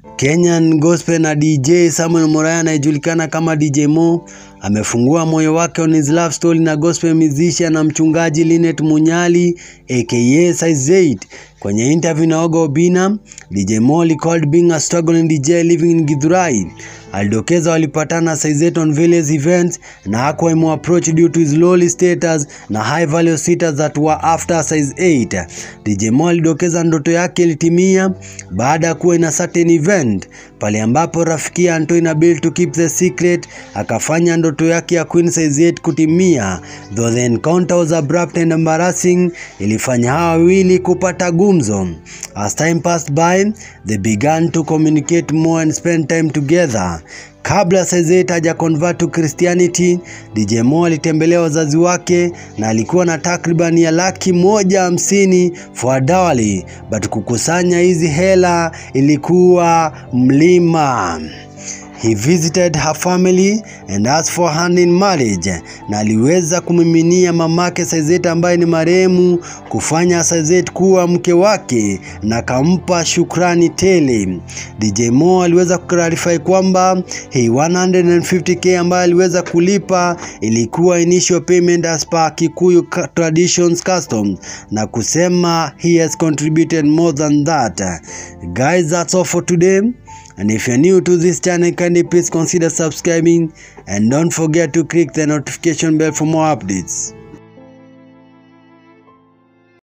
Kenyan gospel na DJ Samuel Moraya anayejulikana kama DJ Mo amefungua moyo wake on his love story na gospel musician na mchungaji Linet Munyali aka Size 8. Kwenye interview na Oga Obina, DJ Mo recalled being a struggling DJ living in Githurai. Alidokeza walipatana Size 8 on various events na hakuwa imuapproach due to his lowly status na high value sitters that were after Size 8. DJ Mo alidokeza ndoto yake ilitimia baada ya kuwa ina certain event pale ambapo rafiki Anto inabidi to keep the secret akafanya ndoto yake ya Queen Size 8 kutimia. Though the encounter was abrupt and embarrassing, ilifanya hawa wawili kupata gumzo. As time passed by, they began to communicate more and spend time together. Kabla Size 8 haja convert to Christianity, DJ Mo alitembelea wazazi wake na alikuwa na takriban ya laki moja hamsini for a dowry, but kukusanya hizi hela ilikuwa mlima. He visited her family and asked for hand in marriage, na aliweza kumiminia mamake Size 8 ambaye ni marehemu kufanya Size 8 kuwa mke wake na kampa shukrani tele. DJ Mo aliweza kuclarify kwamba hii 150k ambayo aliweza kulipa ilikuwa initial payment as per Kikuyu traditions customs, na kusema he has contributed more than that. Guys, that's all for today. And if you're new to this channel, kindly please consider subscribing and don't forget to click the notification bell for more updates.